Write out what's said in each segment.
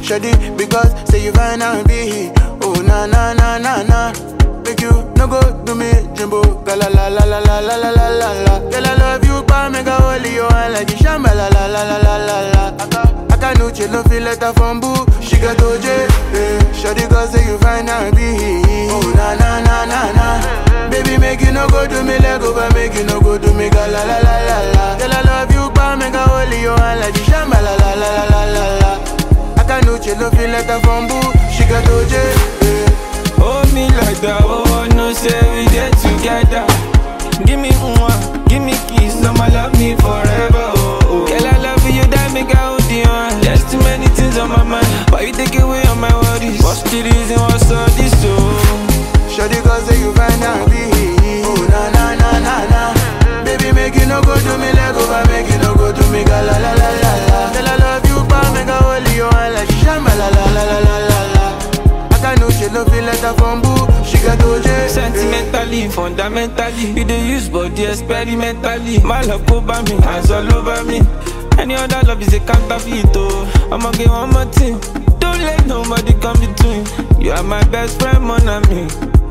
Shoddy, because say you fine and be Oh na na na na na Make you no go do me jumbo Ga la la la la la la la la la la Girl I love you pa make a holy you and like the shamba la la la la la la la Aka Aka no chill no feel letter from boo She got OJ eh. Shoddy cause say you fine and be Oh na na na na na Baby make you no go do me leg over Make you no go do me ga la la la la la Girl I love you pa make a holy you and like the shamba la la la la la la la Aka no chill no feel letter from boo She got OJ eh. Hold me like that, oh, I know say we get together. Give me one, give me kiss, I'ma love me forever, oh, oh. Girl, I love you, that make I hold you on. There's too many things on my mind, but you take away all my worries. What's the reason, what's all this, oh? Shawty cause say you fine and be Oh na na na na na Baby make you no go do me leg over Make you no go do me ga la la la la la Girl I love you pa make a hold you and like shamba la la la la la la la I can no she no feel letter from boo She got OJ Sentimentally, fundamentally, you dey use body experimentally. My love over me, hands all over me. Any other love is a counterfeit, oh. I'ma get one more thing. Don't let nobody come between. You are my best friend, mon ami.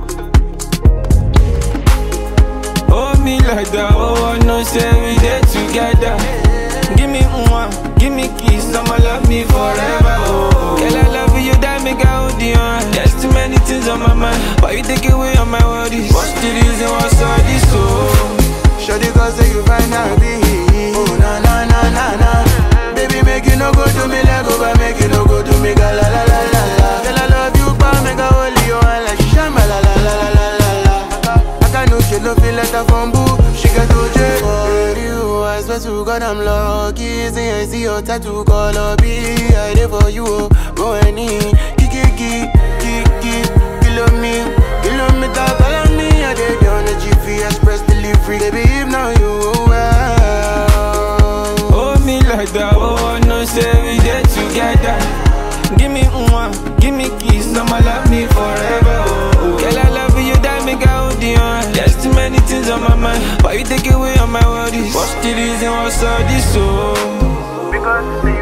Hold me like that, oh, I know say we dey together. Give me one, give me kiss, I'ma love me forever, oh. Girl, I love you, that make I hold you on. There's too many things on my mind, but you take away all my worries. What's the reason, what's all this, oh? Shawty cause say you fine and be Oh na na na na na Baby make you no go do me leg over Make you no go do me ga la la la la la Girl I love you pa make a hold you and like shamba la la la la la la la I can no she no feel letter from boo She got OJ For you I swear to God I'm lucky See I see your tattoo color B I there for you oh Go any Kiki kiki kiki Kilo me Kilometer follow me I did on the GP Express delivery Baby if now you well Hold me like that, oh, I know say we dey together. Give me one, give me kiss, I'ma love me forever, oh. oh. Girl, I love you, that make I hold you on. There's too many things on my mind, but you take away all my worries. What's the reason, what's all this, oh? Because